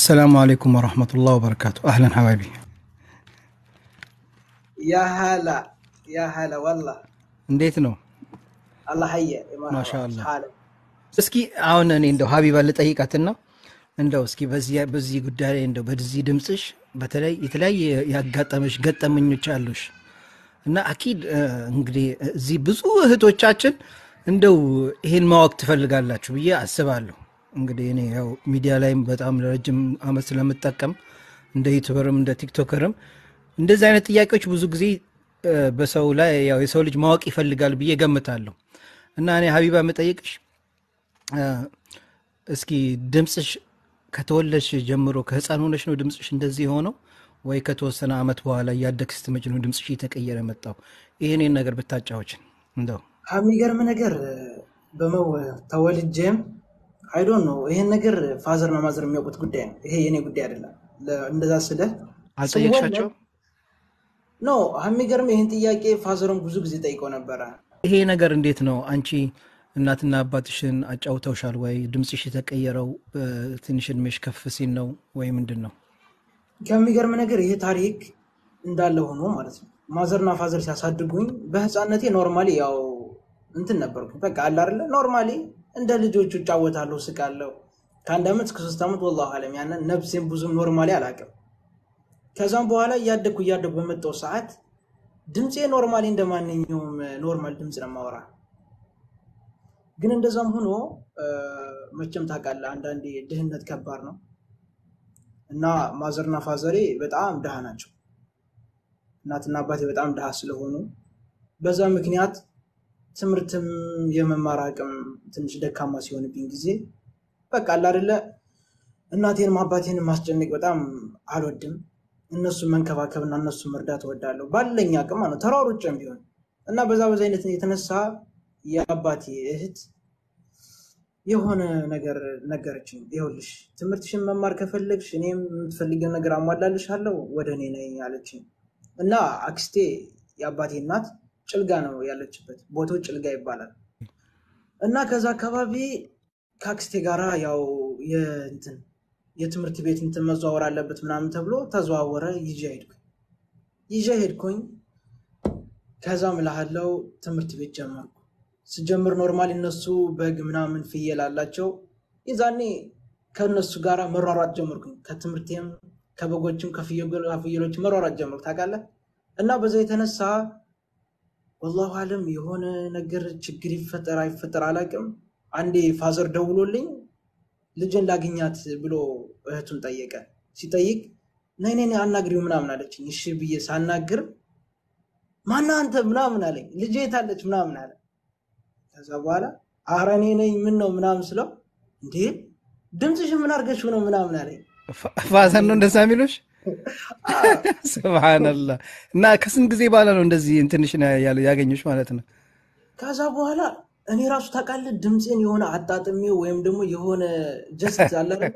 السلام عليكم ورحمة الله وبركاته أهلا حبايبي يا هلا يا هلا والله እንዴት ነው? الله حيه ማሻአላህ። حالك እስኪ አሁን እኔ እንደው ሀቢባ ልጠይቃትና እንደው እስኪ በዚህ በዚህ ጉዳይ ላይ እንደው በዚህ ድምፅሽ በተለይ የተለያየ ያጋጠመሽ ገጠመኞች አሉሽ እና አኪድ እ፣ እንግዲህ እዚህ ብዙ እህቶቻችን እንደው ይሄን ማወቅ ትፈልጋላችሁ ብዬ አስባለሁ። እንግዲህ እኔ ያው ሚዲያ ላይም በጣም ለረጅም ዓመት ስለምጠቀም እንደ ዩቱበርም እንደ ቲክቶከርም እንደዚህ አይነት ጥያቄዎች ብዙ ጊዜ እ፣ በሰው ላይ ያው የሰው ልጅ ማወቅ ይፈልጋል ብዬ ገምታለሁ እና እኔ ሀቢባ የምጠይቅሽ እ፣ እስኪ ድምፅሽ ከተወለድሽ ጀምሮ ከህፃን ሆነሽ ነው ድምፅሽ እንደዚህ የሆነው ወይ ከተወሰነ ዓመት በኋላ እያደግሽ ስትመጪ ነው ድምፅሽ እየተቀየረ መጣው? ይህንን ነገር ብታጫዎችን እንደው የሚገርም ነገር በመው ተወልጄም አይዶን ነው ይሄን ነገር ፋዘር እና ማዘር የሚያውቁት ጉዳይ ነው። ይሄ የኔ ጉዳይ አይደለም። ለ- እንደዛ ስለ አልጠየቅሻቸው? ኖ የሚገርም ይህን ጥያቄ ፋዘርን ብዙ ጊዜ ጠይቀው ነበረ። ይሄ ነገር እንዴት ነው አንቺ እናትና አባትሽን አጫውተውሻል ወይ? ድምፅሽ የተቀየረው እ፣ ትንሽ እድሜሽ ከፍ ሲል ነው ወይ ምንድን ነው? ከሚገርም ነገር ይሄ ታሪክ እንዳለ ሆኖ ማለት ነው ማዘርና ፋዘር ሲያሳድጉኝ በህፃነቴ ኖርማሊ ያው እንትን ነበርኩ። በቃ አለ አይደለ ኖርማሊ እንደ ልጆቹ እጫወታለሁ፣ ስቃለሁ። ከአንድ ዓመት እስከ ሶስት ዓመት ወላሁ አለም ያንን ነፍሴን ብዙም ኖርማሊ አላውቅም። ከዛም በኋላ እያደግኩ እያደግኩ በመጣው ሰዓት ድምፄ ኖርማሊ እንደ ማንኛውም ኖርማል ድምፅ ነው የማወራ። ግን እንደዛም ሆኖ እ፣ መቼም ታውቃለህ አንዳንዴ ድህነት ከባድ ነው እና ማዘርና ፋዘሬ በጣም ድሃ ናቸው። እናትና አባቴ በጣም ድሃ ስለሆኑ በዛ ምክንያት ትምህርትም የመማር አቅም ትንሽ ደካማ ሲሆንብኝ ጊዜ በቃ አለ አይደለ እናቴንም አባቴንም ማስጨነቅ በጣም አልወድም። እነሱን መንከባከብና እነሱን መርዳት እወዳለሁ ባለኝ አቅም ነው ተሯሩጬም ቢሆን እና በዛ በዛ አይነት የተነሳ የአባቴ እህት የሆነ ነገር ነገረችኝ። ይኸውልሽ ትምህርትሽን መማር ከፈለግሽ እኔም የምትፈልጊውን ነገር አሟላልሻለሁ ወደ እኔ ነይ አለችኝ እና አክስቴ የአባቴ እናት ጭልጋ ነው ያለችበት፣ ቦታው ጭልጋ ይባላል። እና ከዛ አካባቢ ከአክስቴ ጋራ ያው የእንትን የትምህርት ቤት እንትን መዘዋወር አለበት ምናምን ተብሎ ተዘዋወረ። ይዤ ሄድኩኝ ይዤ ሄድኩኝ። ከዛም እልሃለሁ ትምህርት ቤት ጀመርኩ። ስጀምር ኖርማል እነሱ በግ ምናምን ፍየል አላቸው። የዛኔ ከእነሱ ጋር መሯሯጥ ጀመርኩኝ። ከትምህርቴም ከበጎችም ከፍየል- ከፍየሎችም መሯሯጥ ጀመርኩ ታውቃለህ። እና በዛ የተነሳ ወላሁ አለም የሆነ ነገር ችግር ይፈጠር አይፈጠር አላውቅም። አንዴ ፋዘር ደውሎልኝ ልጅን ላግኛት ብሎ እህቱን ጠየቀ። ሲጠይቅ ነይ ነይ ነይ አናግሪው ምናምን አለችኝ። እሺ ብዬ ሳናግር ማነው አንተ ምናምን አለኝ። ልጄ የታለች ምናምን አለ። ከዛ በኋላ ኧረ እኔ ነኝ ምን ነው ምናምን ስለው እንዴ ድምፅሽን ምን አድርገሽው ነው ምናምን አለኝ። ፋ- ፋዘር ነው እንደዛ የሚሉሽ? ስብሓንላህ። እና ከስንት ጊዜ በኋላ ነው እንደዚህ እንትንሽ ያገኙሽ ማለት ነው? ከዛ በኋላ እኔ ራሱ ታውቃለህ ድምፄን የሆነ አጣጥሜ ወይም ደግሞ የሆነ ጀስት አለ አይደለ?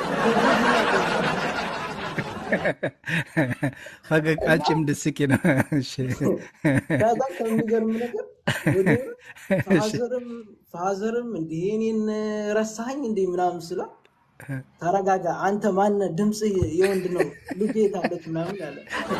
ፈገቃጭም ድስቂ ነው። እሺ። ከዛ ከሚገርም ነገር ወዲያውኑ እሺ። ፋዘርም ፋዘርም እንዴ እኔን ረሳኸኝ እንዴ ምናምን ስለው ተረጋጋ አንተ ማነ ድምፅ የወንድ ነው ልጄ የታለች ምናምን አለ።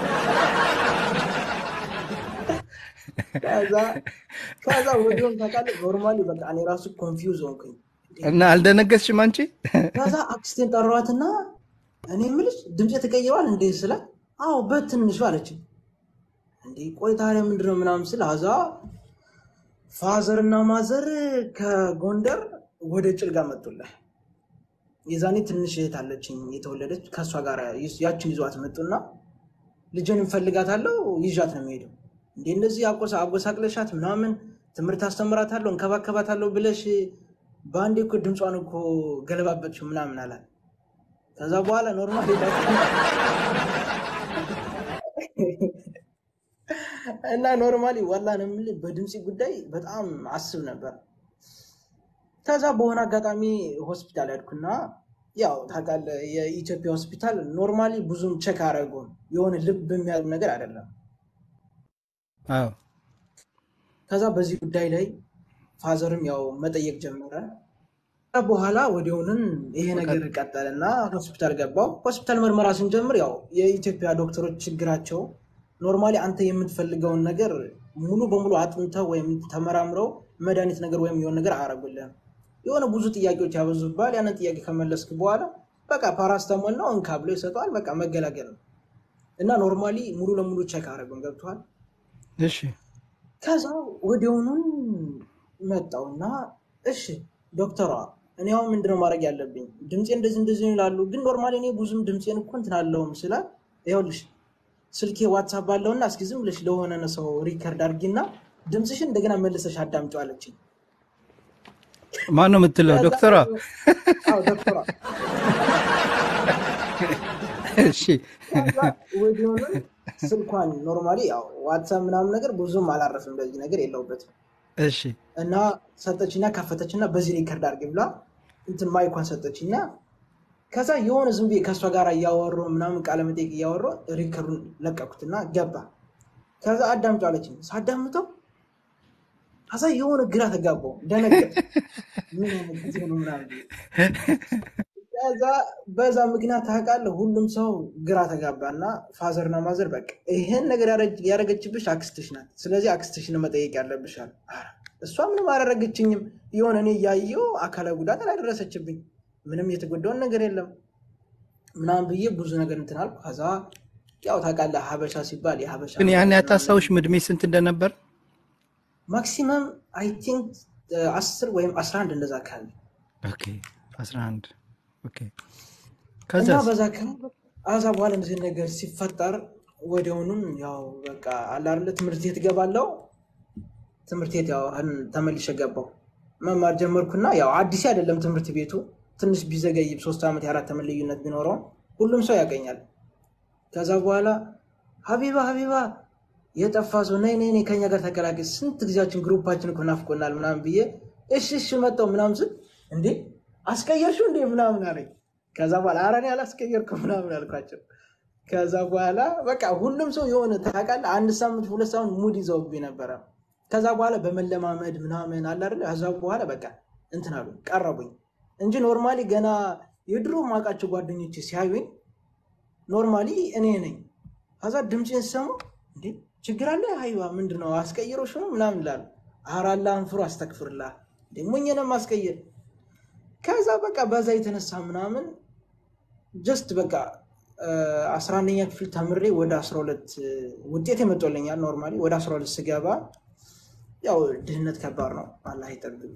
ከዛ ከዛ ወዲያውኑ ታውቃለህ ኖርማሊ በቃ እኔ ራሱ ኮንፊውዝ ሆንኩኝ። እና አልደነገጥሽም አንቺ? ከዛ አክስቴን ጠሯትና እኔ የምልሽ ድምፅ ተቀይሯል እንዴ ስላት አዎ በትንሹ አለችኝ። እንዴ ቆይ ታዲያ ምንድነው ምናምን ስል አዛ ፋዘር እና ማዘር ከጎንደር ወደ ጭልጋ መጡልህ። የዛኔ ትንሽ እህት አለችኝ የተወለደች ከእሷ ጋር ያችን ይዟት መጡና ልጅን እንፈልጋታለሁ ይዣት ነው የሚሄደው። እንዴ እንደዚህ አቆሳ አጎሳቅለሻት ምናምን ትምህርት አስተምራታለሁ እንከባከባታለሁ ብለሽ በአንዴ እኮ ድምጿን እኮ ገለባበችው ምናምን አላት። ከዛ በኋላ ኖርማል እና ኖርማሊ ዋላ ነው የምልህ በድምፂ ጉዳይ በጣም አስብ ነበር። ከዛ በሆነ አጋጣሚ ሆስፒታል ያድኩና ያው ታውቃለህ የኢትዮጵያ ሆስፒታል ኖርማሊ ብዙም ቸክ አረጉም የሆነ ልብ የሚያዝ ነገር አይደለም። አዎ ከዛ በዚህ ጉዳይ ላይ ፋዘርም ያው መጠየቅ ጀመረ። በኋላ ወዲያውኑን ይሄ ነገር ቀጠለና ሆስፒታል ገባው። ሆስፒታል ምርመራ ስንጀምር ያው የኢትዮጵያ ዶክተሮች ችግራቸው ኖርማሊ አንተ የምትፈልገውን ነገር ሙሉ በሙሉ አጥንተው ወይም ተመራምረው መድኃኒት ነገር ወይም የሆነ ነገር አያረጉልህም። የሆነ ብዙ ጥያቄዎች ያበዙባል። ያንን ጥያቄ ከመለስክ በኋላ በቃ ፓራስታሞል ነው እንካ ብሎ ይሰጠዋል። በቃ መገላገል ነው እና ኖርማሊ ሙሉ ለሙሉ ቼክ አረጉን ገብተዋል። እሺ ከዛ ወዲያውኑን መጣውና እሺ ዶክተሯ እኔ አሁን ምንድነው ማድረግ ያለብኝ? ድምፄ እንደዚህ እንደዚህ ነው ይላሉ፣ ግን ኖርማሊ እኔ ብዙም ድምፄን እኮ እንትን አለውም ስላት፣ ይኸውልሽ ስልኬ ዋትሳፕ ባለውና እስኪ ዝም ብለሽ ለሆነ ሰው ሪከርድ አድርጊና ድምፅሽን እንደገና መልሰሽ አዳምጪው አለችኝ። ማን ነው የምትለው? ከዛ ዶክተሯ? አዎ ዶክተሯ እሺ ከዛ ወዲያውኑን ስልኳን ኖርማሊ ያው ዋትሳፕ ምናምን ነገር ብዙም አላረፍም፣ በዚህ ነገር የለውበትም እሺ እና ሰጠችና ከፈተችና በዚህ ሪከርድ አድርጊ ብላ እንትን ማይኳን ሰጠችና ከዛ የሆነ ዝም ብዬ ከእሷ ጋር እያወሩ ምናምን ቃለ መጠይቅ እያወሩ ሪከርዱን ለቀኩትና ገባ። ከዛ አዳምጪው አለችኝ። ሳዳምጠው ከዛ የሆነ ግራ ተጋባው፣ ደነገጥ ምን አይነት ጊዜ ነው ምናምን ብዬ። ከዛ በዛ ምክንያት ታውቃለህ፣ ሁሉም ሰው ግራ ተጋባና ፋዘርና ማዘር በቃ ይሄን ነገር ያረግ- ያረገችብሽ አክስትሽ ናት፣ ስለዚህ አክስትሽን መጠየቅ ያለብሻል። ኧረ እሷ ምንም አላረገችኝም፣ የሆነ እኔ እያየሁ አካላዊ ጉዳት አላደረሰችብኝ፣ ምንም የተጎዳውን ነገር የለም ምናምን ብዬ ብዙ ነገር እንትን አልኩ። ከዛ ያው ታውቃለህ ሀበሻ ሲባል የሀበሻ ግን ያን ምናምን ያታስታውሽም እድሜ ስንት እንደነበር? ማክሲመም አይ ቲንክ አስር ወይም አስራ አንድ እንደዛ አካባቢ ኦኬ 11 ኦኬ እና ከዛስ? በዛ አካባቢ አዛ በኋላ እንደዚህ ነገር ሲፈጠር ወዲያውኑም ያው በቃ አለ አይደለ ትምህርት ቤት እገባለሁ። ትምህርት ቤት ያው አሁን ተመልሼ ገባሁ መማር ጀመርኩና ያው አዲስ አይደለም ትምህርት ቤቱ ትንሽ ቢዘገይም ሶስት ዓመት የአራት ዓመት ልዩነት ቢኖረውም ሁሉም ሰው ያገኛል። ከዛ በኋላ ሀቢባ ሀቢባ የጠፋ ሰው ነይ ነይ ነይ ከኛ ጋር ተቀላቀል፣ ስንት ጊዜያችን ግሩፓችን እኮ ናፍቆናል ምናምን ብዬ እሺ እሺ መጣሁ ምናምን ስል እንዴ አስቀየርሽው እንዴ ምናምን አለኝ። ከዛ በኋላ ኧረ እኔ አላስቀየርኩም ምናምን አልኳቸው። ከዛ በኋላ በቃ ሁሉም ሰው የሆነ ታውቃለህ፣ አንድ ሳምንት ሁለት ሳምንት ሙድ ይዘውብኝ ነበረ። ከዛ በኋላ በመለማመድ ምናምን አለ አይደለ፣ ከዛ በኋላ በቃ እንትን አሉ ቀረቡኝ እንጂ ኖርማሊ ገና የድሮ ማውቃቸው ጓደኞች ሲያዩኝ ኖርማሊ እኔ ነኝ። ከዛ ድምፄን ሲሰሙ እንዴ ችግር አለ ሀይባ ምንድን ነው አስቀይሮሽ ነው ምናምን ይላሉ። ኧረ አላህን ፍሩ አስተክፍርላ እንዴ ሞኝ ነው ማስቀየር። ከዛ በቃ በዛ የተነሳ ምናምን ጀስት በቃ አስራ አንደኛ ክፍል ተምሬ ወደ አስራ ሁለት ውጤት የመጦልኛል። ኖርማሊ ወደ አስራ ሁለት ስገባ ያው ድህነት ከባድ ነው፣ አላህ ይጠብቅ።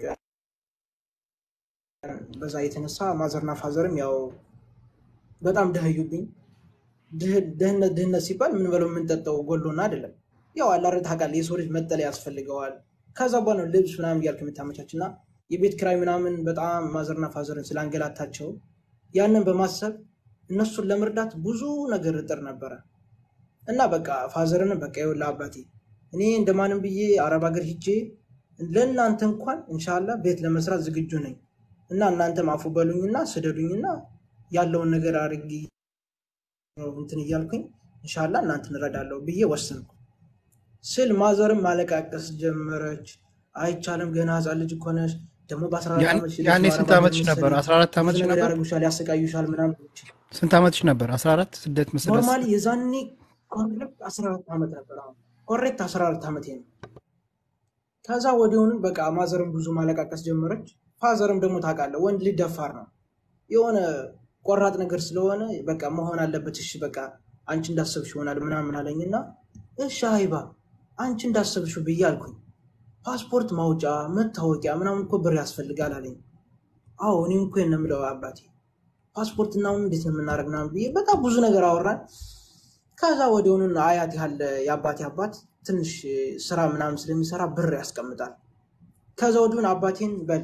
በዛ የተነሳ ማዘርና ፋዘርም ያው በጣም ደህዩብኝ። ድህ- ድህነት ድህነት ሲባል ምን በለው የምንጠጣው ጎሎና አይደለም። ያው አላረ ታውቃለህ፣ የሰው ልጅ መጠለያ ያስፈልገዋል። ከዛ በኋላ ነው ልብስ ምናምን እያልክ የምታመቻች እና የቤት ኪራይ ምናምን በጣም ማዘርና ፋዘርን ስላንገላታቸው ያንን በማሰብ እነሱን ለመርዳት ብዙ ነገር እጥር ነበረ እና በቃ ፋዘርንም በቃ ይኸውልህ አባቴ እኔ እንደማንም ብዬ አረብ ሀገር ሂጄ ለእናንተ እንኳን እንሻላ ቤት ለመስራት ዝግጁ ነኝ እና እናንተም አፉ በሉኝና ስደዱኝና ያለውን ነገር አድርጊ እንትን እያልኩኝ እንሻላ እናንተ እንረዳለሁ ብዬ ወሰንኩ ስል ማዘርም ማለቃቀስ ጀመረች። አይቻልም ገና ህፃን ልጅ እኮ ነሽ ደግሞ በ14 ያን- ዓመትሽ ያኔ ልጅ ስንት አረብ ሀገር ዓመትሽ ነበር? መሰለኝ 14 ብዙ ዓመትሽ ነገር ነበር? ያደርጉሻል፣ ያሰቃዩሻል ምናምን ስንት ዓመትሽ ነበር? 14 ስደት መስደት ኖርማሊ የዛኔ ኮሬክት 14 ዓመት ነበር። አሁን ኮሬክት 14 ዓመት ነው። ከዛ ወዲያውንም በቃ ማዘርም ብዙ ማለቃቀስ ጀመረች። ፋዘርም ደግሞ ታውቃለህ ወንድ ልጅ ደፋር ነው። የሆነ ቆራጥ ነገር ስለሆነ በቃ መሆን አለበት። እሺ በቃ አንቺ እንዳሰብሽ ይሆናል ምናምን አለኝና እሺ ሀይባ አንቺ እንዳሰብሽው ብዬ አልኩኝ። ፓስፖርት ማውጫ መታወቂያ ምናምን እኮ ብር ያስፈልጋል አለኝ። አዎ እኔም እኮ ነው የምለው አባቴ ፓስፖርት እና አሁን እንዴት ነው የምናደርግ ምናምን ብዬ በጣም ብዙ ነገር አወራን። ከዛ ወዲያውኑ አያት ያለ የአባቴ አባት ትንሽ ስራ ምናምን ስለሚሰራ ብር ያስቀምጣል። ከዛ ወዲሁን አባቴን በል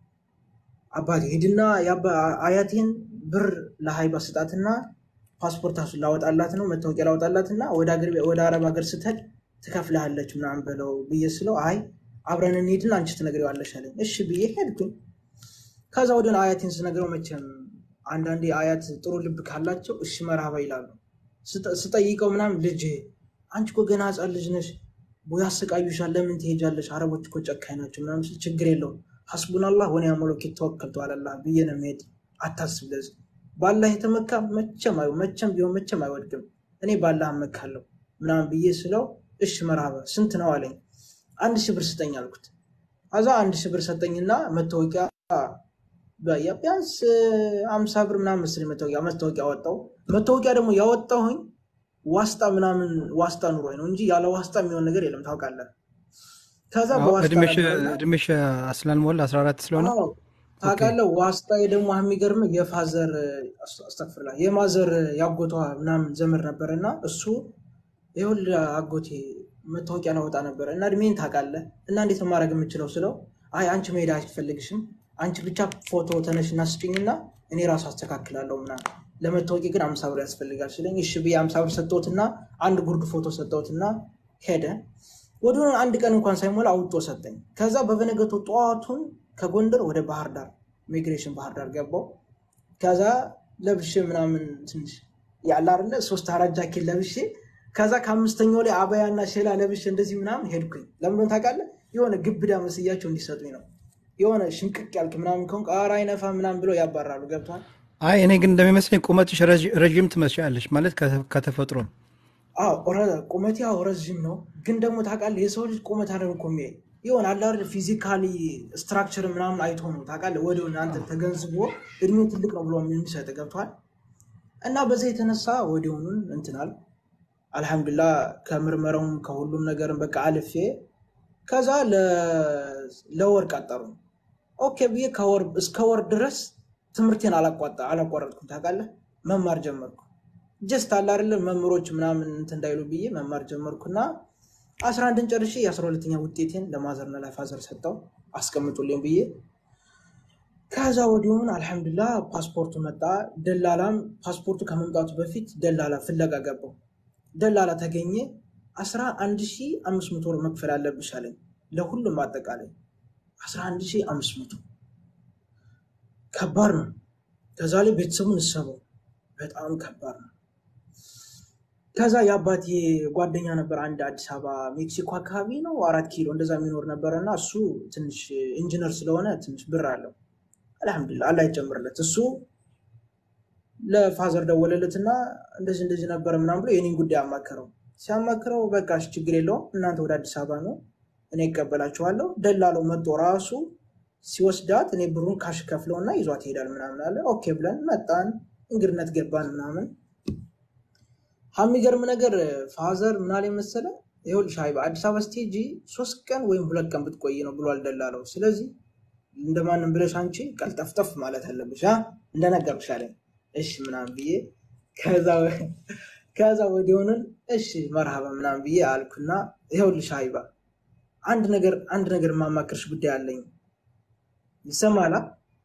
አባቴ ሂድና የአባ- አያቴን ብር ለሀይባ ስጣትና ፓስፖርት አሱ ላወጣላት ነው መታወቂያ ላወጣላትና ወደ አገር- ወደ አረብ ሀገር ስትሄድ ትከፍልሃለች ምናምን በለው ብዬ ስለው አይ አብረን እንሂድና አንቺ ትነግሪዋለሽ አለኝ። እሺ ብዬ ሄድኩኝ። ከዛ ወዲሁን አያቴን ስነግረው መቼም አንዳንዴ አያት ጥሩ ልብ ካላቸው እሺ መርሃባ ይላሉ። ስጠ- ስጠይቀው ምናምን ልጅ አንቺ እኮ ገና ህፃን ልጅ ነሽ፣ ቦ ያሰቃዩሻል፣ ለምን ትሄጃለሽ? አረቦች እኮ ጨካኝ ናቸው ምናምን ስል ችግር የለውም ሐስቡናላህ ወኒዕመል ወኪል ተወከልቱ አለላህ ብዬ ነው የምሄድ። አታስብ ለዚህ ባላህ የተመካ መቼም አይ- መቼም ቢሆን መቼም አይወድቅም። እኔ ባላህ እመካለሁ ምናምን ብዬ ስለው እሺ መርሃባ ስንት ነው አለኝ። አንድ ሺህ ብር ስጠኝ አልኩት። አዛ አንድ ሺህ ብር ሰጠኝና መታወቂያ በ- ቢያንስ አምሳ ብር ምናምን መሰለኝ መታወቂያ መታወቂያ አወጣው። መታወቂያ ደግሞ ያወጣሁኝ ዋስጣ ምናምን ዋስጣ ኑሮኝ ነው እንጂ ያለ ዋስጣ የሚሆን ነገር የለም ታውቃለህ። ከዛ አዎ፣ በዋስጣ እድሜሽ ነበርና እድሜሽ ስላልሞላ 14 ስለሆነ አዎ ኦኬ። ታውቃለህ። ዋስጣ ደግሞ የሚገርምህ የፋዘር አስተፍርላ የማዘር ያጎቷ ምናምን ዘመድ ነበር እና እሱ ይኸውልህ አጎቴ መታወቂያ ላወጣ ነበረ እና እድሜን ታውቃለህ እና እንዴት ነው ማድረግ የምችለው ስለው አይ አንቺ መሄድ አያስፈልግሽም አንቺ ብቻ ፎቶ ተነሽና ስጭኝና እኔ ራሱ አስተካክላለሁ ምናምን ለመታወቂያ ግን አምሳ ብር ያስፈልጋል ስለኝ እሺ ብዬ አምሳ ብር ሰጠሁትና አንድ ጉርድ ፎቶ ሰጠሁትና ሄደ። ወደ አንድ ቀን እንኳን ሳይሞላ አውጦ ሰጠኝ። ከዛ በበነገቱ ጠዋቱን ከጎንደር ወደ ባህር ዳር ኢሚግሬሽን ባህር ዳር ገባው። ከዛ ለብሼ ምናምን ትንሽ ያለ አይደለ ሶስት አራት ጃኬት ለብሼ ከዛ ከአምስተኛው ላይ አበያና ሼላ ለብሼ እንደዚህ ምናምን ሄድኩኝ። ለምንድን ታውቃለህ? የሆነ ግብዳ መስያቸው እንዲሰጡኝ ነው። የሆነ ሽንቅቅ ያልክ ምናምን ከሆንክ ኧረ አይነፋ ምናምን ብለው ያባራሉ። ገብቷል? አይ እኔ ግን እንደሚመስለኝ ቁመትሽ ረዥ- ረዥም ትመስያለሽ ማለት ከተ- ከተፈጥሮ ነው። አዎ ረ- ቁመቴ ያው ረዥም ነው፣ ግን ደግሞ ታውቃለህ የሰው ልጅ ቁመት አይደል እኮ የሚያይ የሆነ አለ አይደል ፊዚካሊ ስትራክቸር ምናምን አይቶ ነው ታውቃለህ፣ ወዲያውኑ አንተ ተገንዝቦ እድሜው ትልቅ ነው ብሎ የሚሰጥ ገብቷል። እና በዛ የተነሳ ወዲያውኑን እንትናል አልሐምዱላ ከምርመራውም ከሁሉም ነገርም በቃ አልፌ ከዛ ለ- ለወር ቀጠሩ። ኦኬ ብዬ ከወር እስከ ወር ድረስ ትምህርቴን አላቋጣ- አላቋረጥኩም ታውቃለህ፣ መማር ጀመርኩ። ጀስት አለ አይደለም መምህሮች ምናምን እንትን እንዳይሉ ብዬ መማር ጀመርኩና አስራ አንድን ጨርሼ የአስራ ሁለተኛ ውጤቴን ለማዘርና ለፋዘር ሰጠው አስቀምጡልኝ ብዬ ከዛ ወዲሁን አልሐምዱላ ፓስፖርቱ መጣ። ደላላም ፓስፖርቱ ከመምጣቱ በፊት ደላላ ፍለጋ ገባው። ደላላ ተገኘ። አስራ አንድ ሺ አምስት መቶ ብር መክፈል አለብሽ አለኝ። ለሁሉም አጠቃላይ አስራ አንድ ሺ አምስት መቶ ከባድ ነው። ከዛ ላይ ቤተሰቡን እሰበው በጣም ከባድ ነው። ከዛ የአባቴ ጓደኛ ነበር አንድ አዲስ አበባ ሜክሲኮ አካባቢ ነው አራት ኪሎ እንደዛ የሚኖር ነበረ እና እሱ ትንሽ ኢንጂነር ስለሆነ ትንሽ ብር አለው። አልሐምዱሊላህ አላህ ይጨምርለት። እሱ ለፋዘር ደወለለትና እንደዚህ እንደዚህ ነበረ ምናምን ብሎ የኔን ጉዳይ አማከረው። ሲያማክረው በቃ እሺ ችግር የለውም እናንተ ወደ አዲስ አበባ ነው እኔ ይቀበላችኋለሁ። ደላለው መጦ ራሱ ሲወስዳት እኔ ብሩን ካሽ ከፍለውና ይዟት ይሄዳል ምናምን አለ። ኦኬ ብለን መጣን፣ እንግድነት ገባን ምናምን የሚገርም ነገር ፋዘር ምን አለ መሰለ፣ ይኸውልሽ ሀይባ አዲስ አበባ ስቴጂ ሶስት ቀን ወይም ሁለት ቀን ብትቆይ ነው ብሏል ደላለው። ስለዚህ እንደማንም ብለሽ አንቺ ቀልጠፍጠፍ ማለት አለብሽ አ እንደነገርኩሽ አለኝ። እሺ ምናምን ብዬ ከዛ ከዛ ወዲያውኑን እሺ መርሃባ ምናምን ብዬ አልኩና ይኸውልሽ ሀይባ አንድ ነገር አንድ ነገር የማማክርሽ ጉዳይ አለኝ። ይሰማላ?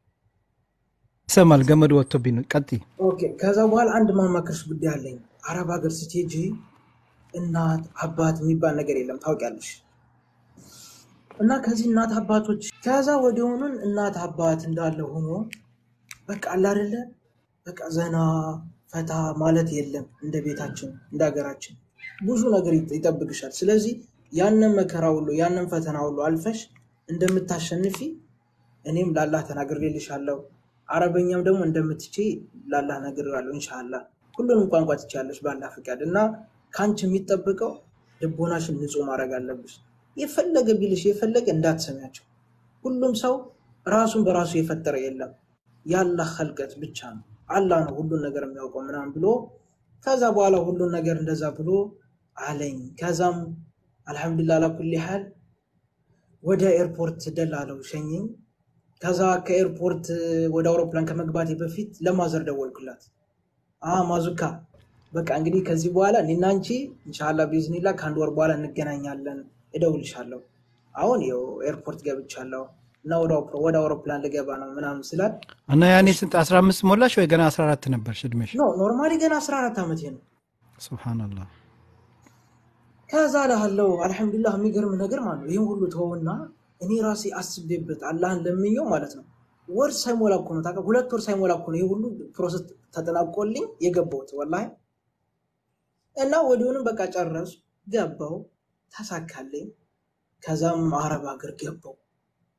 ይሰማል። ገመድ ወጥቶብኝ ነው። ቀጥይ። ኦኬ። ከዛ በኋላ አንድ ማማከርሽ ጉዳይ አለኝ። አረብ ሀገር ስትሄጂ እናት አባት የሚባል ነገር የለም ታውቂያለሽ። እና ከዚህ እናት አባቶች ከዛ ወዲያውኑን እናት አባት እንዳለ ሆኖ በቃ አለ አይደለ በቃ ዘና ፈታ ማለት የለም እንደ ቤታችን እንደ ሀገራችን ብዙ ነገር ይጠ- ይጠብቅሻል። ስለዚህ ያንን መከራ ሁሉ ያንን ፈተና ሁሉ አልፈሽ እንደምታሸንፊ እኔም ላላህ ተናግሬልሻለሁ። አረበኛም ደግሞ እንደምትችይ ላላህ ነግሬዋለሁ። ኢንሻላህ ሁሉንም ቋንቋ ትችያለሽ ባላህ ፍቃድ እና ከአንቺ የሚጠበቀው ልቦናሽን ንጹህ ማድረግ አለብሽ። የፈለገ ቢልሽ የፈለገ እንዳትሰሚያቸው። ሁሉም ሰው ራሱን በራሱ የፈጠረ የለም የአላህ ኸልቀት ብቻ ነው። አላህ ነው ሁሉን ነገር የሚያውቀው ምናምን ብሎ ከዛ በኋላ ሁሉን ነገር እንደዛ ብሎ አለኝ። ከዛም አልሐምዱሊላህ አላኩል ሐል ወደ ኤርፖርት ደላለው ሸኘኝ። ከዛ ከኤርፖርት ወደ አውሮፕላን ከመግባቴ በፊት ለማዘር ደወልኩላት። አ ማዙካ በቃ እንግዲህ ከዚህ በኋላ እኔና አንቺ ኢንሻላህ ቢዝኒላ ከአንድ ወር በኋላ እንገናኛለን፣ እደውልሻለሁ። አሁን ይኸው ኤርፖርት ገብቻለሁ እና ወደ አውሮ- ወደ አውሮፕላን ልገባ ነው ምናምን ስላት እና ያኔ ስንት 15 ሞላሽ ወይ ገና 14 ነበርሽ እድሜሽ? ኖ ኖርማሊ ገና 14 ዓመቴ ነው። ሱብሃነላህ። ከዛ ላለው አልሐምዱሊላህ የሚገርም ነገር ማለት ነው። ይህን ሁሉ ተወውና እኔ ራሴ አስቤበት አላህን ለምኘው ማለት ነው። ወር ሳይሞላ እኮ ነው ታውቃለህ፣ ሁለት ወር ሳይሞላ እኮ ነው ይህ ሁሉ ፕሮሰስ ተጠናቆልኝ የገባሁት ወላሂ። እና ወዲሁንም በቃ ጨረሱ፣ ገባው፣ ተሳካልኝ። ከዛም አረብ ሀገር ገባው።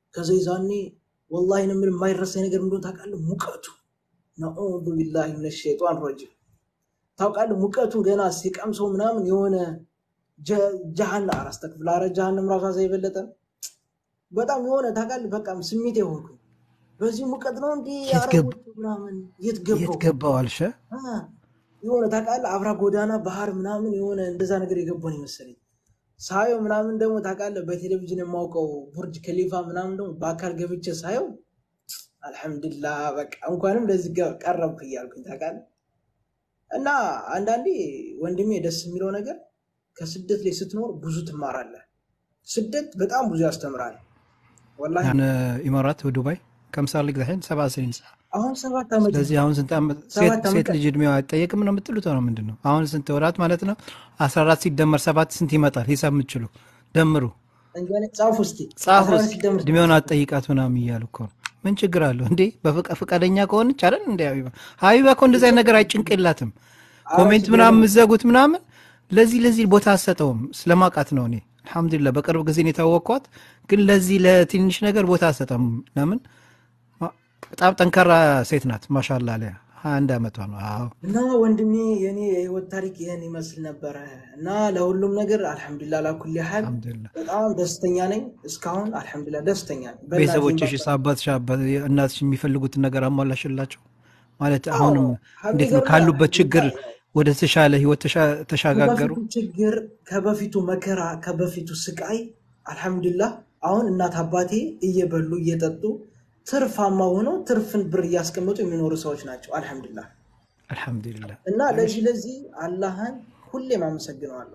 ከዛ ይዛኔ ወላሂ ነው የምልህ የማይረሳኝ ነገር እንደሆነ ታውቃለህ? ሙቀቱ ነዑዙ ቢላሂ ሚነ ሸይጧን ረጂም ታውቃለህ? ሙቀቱ ገና ሲቀምሰው ምናምን የሆነ ጀሃና አራስተክፍል አረ ጀሃንም ራሷ የበለጠ በጣም የሆነ ታውቃለህ? በቃ ስሜት የሆንኩኝ በዚህ ሙቀት ነው እንዲህ የት ገብ- አረቦቹ ምናምን የት የት ገባው ገባው አልሸ አ፣ የሆነ ታውቃለህ? አብራ ጎዳና ባህር ምናምን የሆነ እንደዛ ነገር የገባን ይመስለኝ ሳየው ምናምን ደግሞ ታውቃለህ? በቴሌቪዥን የማውቀው ቡርጅ ከሊፋ ምናምን ደግሞ በአካል ገብቼ ሳየው አልሐምዱሊላህ በቃ እንኳንም ለዚህ ገ- ቀረብክ እያልኩኝ ታውቃለህ። እና አንዳንዴ ወንድሜ ደስ የሚለው ነገር ከስደት ላይ ስትኖር ብዙ ትማራለህ። ስደት በጣም ብዙ ያስተምራል። ወላሂ ያን ኢማራት ዱባይ ከምሳሌ ግዛሕን ሰባ ስኒን አሁን ሰባት ዓመት ስለዚህ አሁን ስንት ዓመት ሰባት ሴት- ዓመት ሴት ልጅ እድሜዋ አይጠየቅም ነው የምትሉት? ነው ምንድን ነው አሁን ስንት ወራት ማለት ነው? አስራ አራት ሲደመር ሰባት ስንት ይመጣል? ሂሳብ የምትችሉ ደምሩ፣ እንጃ እኔ ጻፉ እስኪ ጻፉ አስራ አንድ እስኪ። ሲደመር እድሜውን አትጠይቃት ምናምን እያሉ እኮ ነው። ምን ችግር አለው እንዴ? በፍቃ- ፈቃደኛ ከሆነች አይደል እንደ ሀቢባ ሀቢባ እኮ እንደዚህ አይነት ነገር አይጭንቅ የላትም። ኮሜንት ችግር ምናምን የለውም። የምትዘጉት ምናምን ለዚህ ለዚህ ቦታ አትሰጠውም። ስለማውቃት ነው እኔ አልሐምዱሊላህ በቅርብ ጊዜ ነው የታወቅኳት። ግን ለዚህ ለትንሽ ነገር ቦታ አትሰጠም። ለምን ማ- በጣም ጠንካራ ሴት ናት። ማሻላ አለያ ሀያ አንድ ዓመቷ ነው። አዎ እና ወንድሜ የኔ የህይወት ታሪክ ይህን ይመስል ነበረ እና ለሁሉም ነገር አልሐምዱሊላህ ላኩል ያህል አልሐምዱሊላህ። በጣም ደስተኛ ነኝ። እስካሁን አልሐምዱሊላህ ደስተኛ ነኝ። በእናቴም ቤተሰቦችሽ በአባቴም። አባትሽ አባ- እናትሽ የሚፈልጉትን ነገር አሟላሽላቸው ማለት አዎ አሁንም እንዴት ነው ሀቢገርም ካሉበት ችግር አልሐምዱሊላህ ወደ ተሻለ ህይወት ተሻ- ተሻጋገሩ? ከበፊቱ ችግር ከበፊቱ መከራ ከበፊቱ ስቃይ አልሐምዱሊላህ አሁን እናት አባቴ እየበሉ እየጠጡ ትርፋማ ሆነው ትርፍን ብር እያስቀመጡ የሚኖሩ ሰዎች ናቸው። አልሐምዱሊላህ አልሐምዱሊላህ። እና ለዚህ ለዚህ አላህን ሁሌም አመሰግነዋለሁ።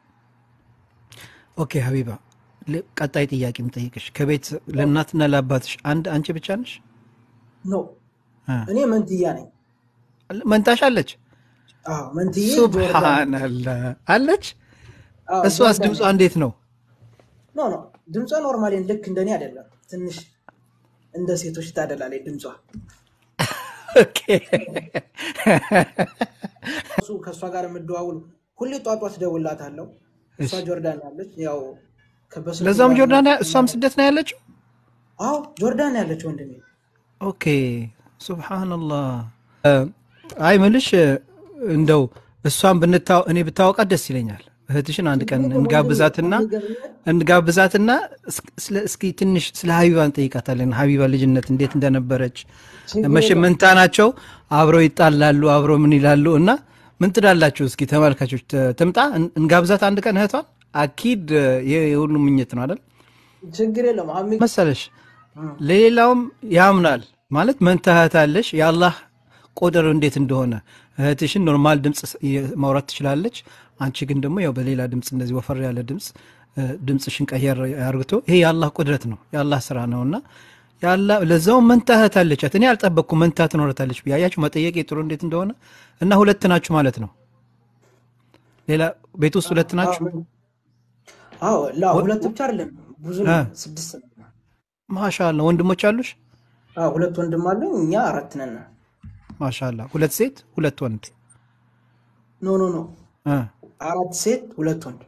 ኦኬ ሀቢባ፣ ል- ቀጣይ ጥያቄ የምጠይቅሽ ከቤት ለእናትና ለአባትሽ አንድ አንቺ ብቻ ነሽ? ኖ አ፣ እኔ መንትያ ነኝ። መንታሽ አለች? አዎ መንትዬ ጆርዳን ሱብሃነላህ አለች። አዎ እሷስ ጆርዳን ድምጿ ነኝ። እንዴት ነው? ኖ ኖ ድምጿ ኖርማሊ ልክ እንደኔ አይደለም። ትንሽ እንደ ሴቶች ታደላለች ድምጿ። ኦኬ እሱ ከእሷ ጋር የምደዋውሉ ሁሌ ጧት ጧት እደውልላታለሁ። እሷ እሺ። ጆርዳን ያለች ያው ከበስልክ ለዛም ጋር ጆርዳን ነው- እሷም ስደት ነው ያለችው? አዎ ጆርዳን ያለች ወንድሜ። ኦኬ ሱብሃነላህ። እ፣ አይ ምልሽ እ፣ እንደው እሷን ብንታው እኔ ብታወቃት ደስ ይለኛል። እህትሽን አንድ ቀን ችግር የለም ወንድሜ። እንጋብዛትና የሚገርምህ እንጋብዛትና እስ- ስለ- እስኪ ትንሽ ስለ ሀቢባ እንጠይቃታለን። ሀቢባ ልጅነት እንዴት እንደነበረች ችግር መቼም የለም። መንታ ናቸው፣ አብረው ይጣላሉ፣ አብረው ምን ይላሉ። እና ምን ትላላችሁ? እስኪ ተመልካቾች ት- ትምጣ፣ እን- እንጋብዛት አንድ ቀን እህቷን። አኪድ እ፣ ይህ የሁሉም ምኞት ነው አይደል ችግር የለም አሚ መሰለሽ? ለሌላውም ያምናል ማለት መንታ እህት አለሽ። የአላህ ቁድር እንዴት እንደሆነ እህትሽን ኖርማል ድምፅ ስ- የ- ማውራት ትችላለች። አንቺ ግን ደግሞ ያው በሌላ ድምፅ እንደዚህ ወፈር ያለ ድምፅ እ፣ ድምፅሽን ቀየር ያርግቶ ይሄ የአላህ ቁድረት ነው የአላህ ስራ ነው እና ያላ- ለዛውም መንታ እህት አለቻት። እኔ አልጠበቅኩም መንታ ትኖረታለች ብዬ አያችሁ መጠየቅ ጥሩ እንዴት እንደሆነ እና ሁለት ናችሁ ማለት ነው። ሌላ ቤት ውስጥ ሁለት ናችሁ። አዎ ላ ወ- ሁለት ብቻ አይደለም ብዙ እ፣ ነን፣ ስድስት ነን። ማሻአላ ወንድሞች አሉሽ? አዎ ሁለት ወንድም አለኝ፣ እኛ አራት ነን። ማሻአላ ሁለት ሴት ሁለት ወንድ ኖ ኖ ኖ እ አራት ሴት ሁለት ወንድ።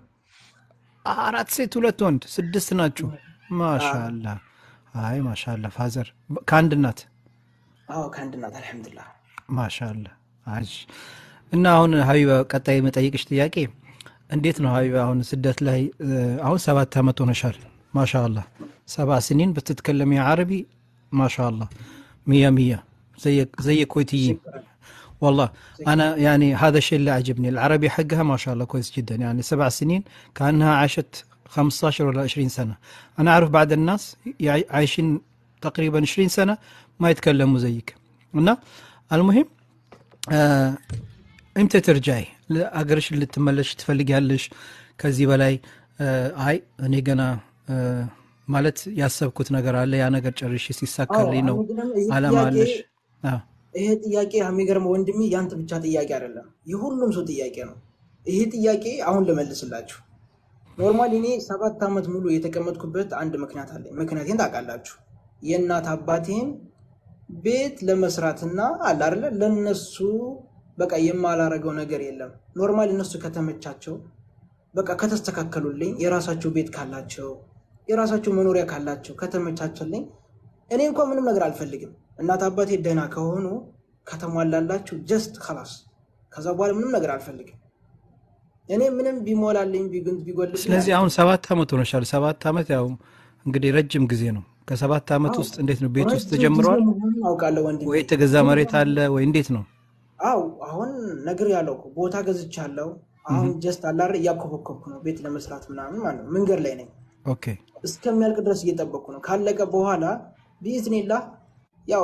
አራት ሴት ሁለት ወንድ ስድስት ናችሁ። ማሻላ አይ ማሻላ ፋዘር ከአንድ እናት አዎ ከአንድ እናት አልሐምዱሊላህ። ማሻላ አጅ እና አሁን ሀቢባ ቀጣይ መጠይቅሽ ጥያቄ እንዴት ነው ሀቢባ አሁን ስደት ላይ እ፣ አሁን ሰባት ዓመት ሆነሻል ማሻላ ሰባ ስኒን بتتكلمي عربي ما شاء الله مية مية زي زي كويتيين والله انا يعني هذا الشيء اللي عجبني العربي حقها ما شاء الله كويس جدا يعني سبع سنين كانها عاشت 15 ولا 20 سنه انا اعرف بعض الناس يع- عايشين تقريبا 20 سنه ما يتكلموا زيك እና المهم آه امتى ترجعي አገርሽ ልትመለሽ ትፈልጊያለሽ ከዚህ በላይ آه አይ እኔ ገና آه ማለት ያሰብኩት ነገር አለ ያ ነገር ጨርሼ አዎ ሲሳካልኝ ነው የሚገርም ይህ አላማ ጥያቄ አለሽ አዎ ይሄ ጥያቄ የሚገርመው ወንድሜ ያንተ ብቻ ጥያቄ አይደለም፣ የሁሉም ሰው ጥያቄ ነው። ይሄ ጥያቄ አሁን ልመልስላችሁ። ኖርማሊ እኔ ሰባት ዓመት ሙሉ የተቀመጥኩበት አንድ ምክንያት አለኝ። ምክንያቴን ታውቃላችሁ። የእናት አባቴን ቤት ለመስራትና አለ አይደለ ለነሱ በቃ የማላረገው ነገር የለም። ኖርማሊ እነሱ ከተመቻቸው በቃ ከተስተካከሉልኝ የራሳቸው ቤት ካላቸው የራሳቸው መኖሪያ ካላቸው ከተመቻቸልኝ እኔ እንኳን ምንም ነገር አልፈልግም። እናት አባቴ ደህና ከሆኑ ከተሟላላቸው ጀስት ከላስ ከዛ በኋላ ምንም ነገር አልፈልግም። እኔ ምንም ቢሞላልኝ ቢግንት ቢጎልብኝ ስለዚህ አሁን ሰባት ዓመት ሆኖሻል። ሰባት ዓመት ያው እንግዲህ ረጅም ጊዜ ነው። ከሰባት ዓመት ውስጥ እንዴት ነው ቤት ውስጥ ረጅም ጊዜ ተጀምረዋል መሆኑን አውቃለሁ ወንድሜ። ወይ የተገዛ መሬት አለ ወይ እንዴት ነው? አው አሁን ነገር ያለው እኮ ቦታ ገዝቻለሁ። አሁን ጀስት አላረ እያኮበኮብኩ ነው ቤት ለመስራት ምናምን ማለት ነው። መንገድ ላይ ነኝ። ኦኬ እስከሚያልቅ ድረስ እየጠበቅኩ ነው። ካለቀ በኋላ ቢዝኒላ ያው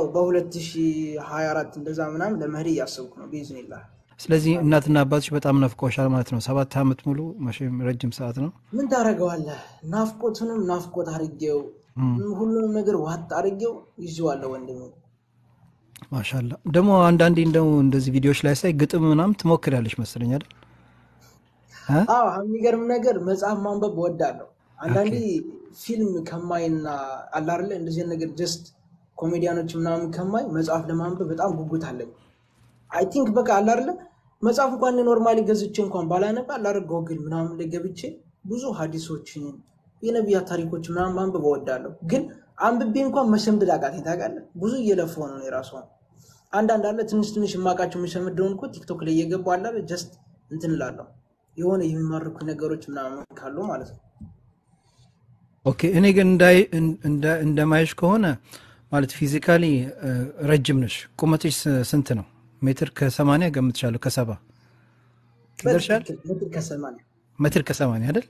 በ2024 እንደዛ ምናምን ለመሄድ እያሰብኩ ነው ቢዝኒላ። ስለዚህ እናትና አባትሽ በጣም ነፍቆሻል ማለት ነው። ሰባት ዓመት ሙሉ መቼም ረጅም ሰዓት ነው። ምን ታደርገዋለህ? ናፍቆቱንም ናፍቆት አድርጌው ሁሉንም ነገር ዋጥ አድርጌው ይዤዋለሁ ወንድሜ። ማሻላ ደግሞ አንዳንዴ እንደው እንደዚህ ቪዲዮዎች ላይ ሳይ ግጥም ምናምን ትሞክሪያለሽ መሰለኝ አይደል? እ? አዎ የሚገርም ነገር መጽሐፍ ማንበብ እወዳለሁ። አንዳንዴ ፊልም ከማይና አላርለ እንደዚህ ነገር ጀስት ኮሜዲያኖች ምናምን ከማይ መጽሐፍ ለማንበብ በጣም ጉጉት አለኝ። አይ ቲንክ በቃ አላርለ መጽሐፍ እንኳን ኖርማሊ ገዝቼ እንኳን ባላነብ አላር ጎግል ምናምን ላይ ገብቼ ብዙ ሀዲሶችን የነቢያት ታሪኮች ምናምን ማንበብ እወዳለሁ። ግን አንብቤ እንኳን መሸምደድ አቃተኝ ታውቃለህ። ብዙ እየለፈው ነው የራሱ አንዳንድ አለ ትንሽ ትንሽ የማውቃቸው የምሸምደውን እኮ ቲክቶክ ላይ እየገቡ አላለ ጀስት እንትን እላለሁ የሆነ የሚማርኩ ነገሮች ምናምን ካሉ ማለት ነው። ኦኬ እኔ ግን እንዳይ- እንደ- እንደማይሽ ከሆነ ማለት ፊዚካሊ ረጅም ነሽ። ቁመትሽ ስ- ስንት ነው? ሜትር ከሰማንያ ገምትሻለሁ። ከሰባ ይደርሻል? በትክክል ሜትር ከሰማንያ ሜትር ከሰማንያ አይደል?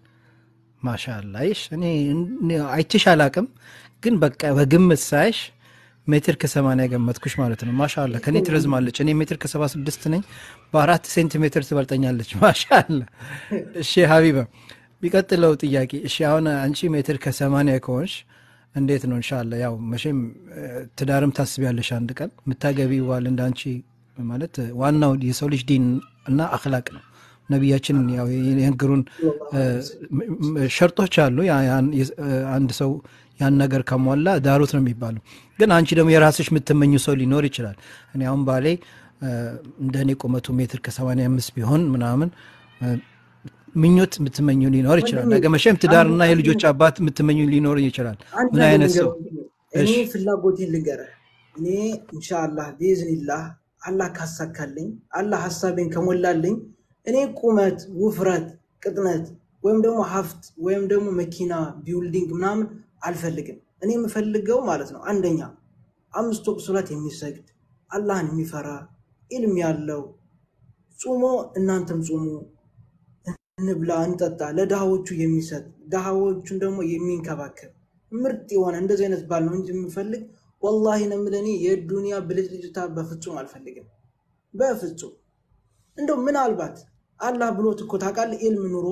ማሻላ ይሽ እኔ እኔ አይቼሽ አላቅም፣ ግን በቃ በግምት ሳይሽ ሜትር ከሰማንያ ገመትኩሽ ማለት ነው። ማሻላ ከኔ ትረዝማለች። እኔ ሜትር ከሰባ ስድስት ነኝ። በአራት ሴንቲሜትር ትበልጠኛለች። ማሻላ እሺ ሀቢባ ቢቀጥለው ጥያቄ እሺ አሁን አንቺ ሜትር ከሰማንያ ከሆንሽ እንዴት ነው እንሻላ ያው መቼም እ፣ ትዳርም ታስቢያለሽ አንድ ቀን የምታገቢ ዋል እንደ አንቺ ማለት እ፣ ዋናው የሰው ልጅ ዲን እና አክላቅ ነው ነቢያችን ያው የነገሩን እ፣ ም- ም- ሸርጦች አሉ ያ- ያን- የ- እ፣ አንድ ሰው ያን ነገር ከሟላ ዳሩት ነው የሚባለው ግን አንቺ ደግሞ የራስሽ የምትመኙ ሰው ሊኖር ይችላል እኔ አሁን ባሌ እ፣ እንደ እኔ ቁመቱ ሜትር ከሰማንያ አምስት ቢሆን ምናምን እ፣ ምኞት የምትመኙ ሊኖር ይችላል። ነገ መቼም ትዳርና የልጆች አባት የምትመኙ ሊኖር ይችላል። አንድ ምን ነገር አይነት ሰው? ልንገርህ፣ እኔ እሺ። ፍላጎቴን ልንገርህ። እኔ ኢንሻአላህ ቢዝኒላህ አላህ ካሳካልኝ አላህ ሀሳቤን ከሞላልኝ እኔ ቁመት፣ ውፍረት፣ ቅጥነት ወይም ደግሞ ሀብት ወይም ደግሞ መኪና ቢውልዲንግ ምናምን አልፈልግም። እኔ የምፈልገው ማለት ነው አንደኛ አምስት ወቅት ሶላት የሚሰግድ አላህን የሚፈራ ኢልም ያለው ጹሞ እናንተም ጹሙ እንብላ እንጠጣ፣ ለድሃዎቹ የሚሰጥ ድሃዎቹን ደግሞ የሚንከባከብ ምርጥ የሆነ እንደዚህ አይነት ባል ነው እንጂ የምፈልግ ወላሂ ነው የምልህ እኔ የዱንያ ብልጭልጭታ በፍጹም አልፈልግም። በፍጹም እንደው ምናልባት አላህ ብሎት እኮ ታውቃለህ፣ ኢልም ኑሮ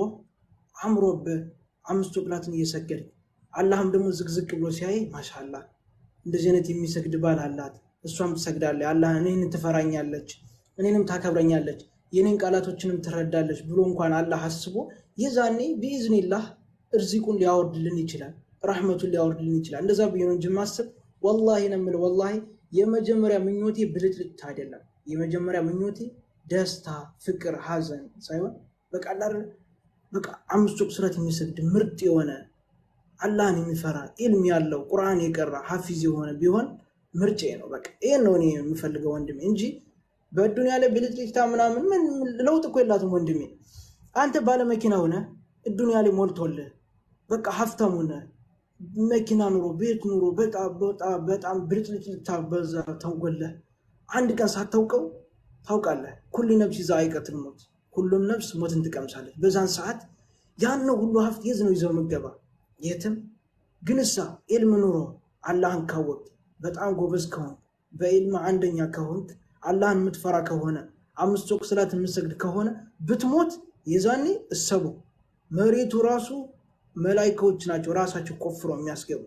አምሮብህ አምስት ወቅላትን እየሰገድ አላህም ደግሞ ዝቅዝቅ ብሎ ሲያይ ማሻላ እንደዚህ አይነት የሚሰግድ ባል አላት፣ እሷም ትሰግዳለች፣ አላህ እኔን ትፈራኛለች፣ እኔንም ታከብረኛለች፣ የኔን ቃላቶችንም ትረዳለች ብሎ እንኳን አላህ አስቦ የዛኔ ቢኢዝኒላህ እርዚቁን ሊያወርድልን ይችላል፣ ረሕመቱን ሊያወርድልን ይችላል። እንደዛ ብዬ ነው እንጂ ማስብ ወላሂ ነው የምልህ ወላሂ የመጀመሪያ ምኞቴ ብልጭልጭታ አይደለም። የመጀመሪያ ምኞቴ ደስታ፣ ፍቅር፣ ሀዘን ሳይሆን በቃ አላ አይደለ በቃ አምስት ወቅት ሱረት የሚሰግድ ምርጥ የሆነ አላህን የሚፈራ ኢልም ያለው ቁርአን የቀራ ሀፊዝ የሆነ ቢሆን ምርጬ ነው። በቃ ይህን ነው እኔ የምፈልገው ወንድሜ እንጂ በዱንያ ላይ ብልጭልጭታ ምናምን ምን ለውጥ እኮ የላትም ወንድሜ። አንተ ባለመኪና ሆነ ዱንያ ላይ ሞልቶልህ በቃ ሀብታም ሆነ መኪና ኑሮ ቤት ኑሮ በጣም በጣም በጣም ብልጭልጭታ በዛ ተንጎለህ አንድ ቀን ሳታውቀው ታውቃለህ። ኩሉ ነፍስ ይዛ አይቀትል ሞት፣ ሁሉም ነፍስ ሞትን ትቀምሳለች። በዛን ሰዓት ያን ሁሉ ሀብት የት ነው ይዘው ምገባ የትም። ግን እሳ ኢልም ኑሮ አላህን ካወቅ በጣም ጎበዝ ከሆንክ በኢልም አንደኛ ከሆንክ አላህን የምትፈራ ከሆነ አምስት ወቅት ሰላት የምትሰግድ ከሆነ ብትሞት የዛኔ እሰቡ መሬቱ ራሱ መላይካዎች ናቸው ራሳቸው ቆፍሮ የሚያስገቡ።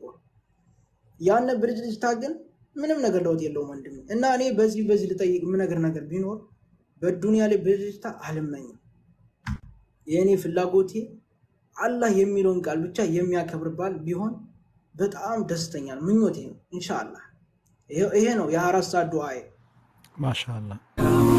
ያነ ብልጭልጭታ ግን ምንም ነገር ለውጥ የለውም ወንድሜ። እና እኔ በዚህ በዚህ ልጠይቅ የምነግር ነገር ቢኖር በዱንያ ላይ ብልጭልጭታ አልመኝም። የእኔ ፍላጎቴ አላህ የሚለውን ቃል ብቻ የሚያከብር ባል ቢሆን በጣም ደስተኛ ነው፣ ምኞቴ ነው። ኢንሻአላህ ይሄ ነው የአራት ሰዓት ዱዓዬ። ማሻላ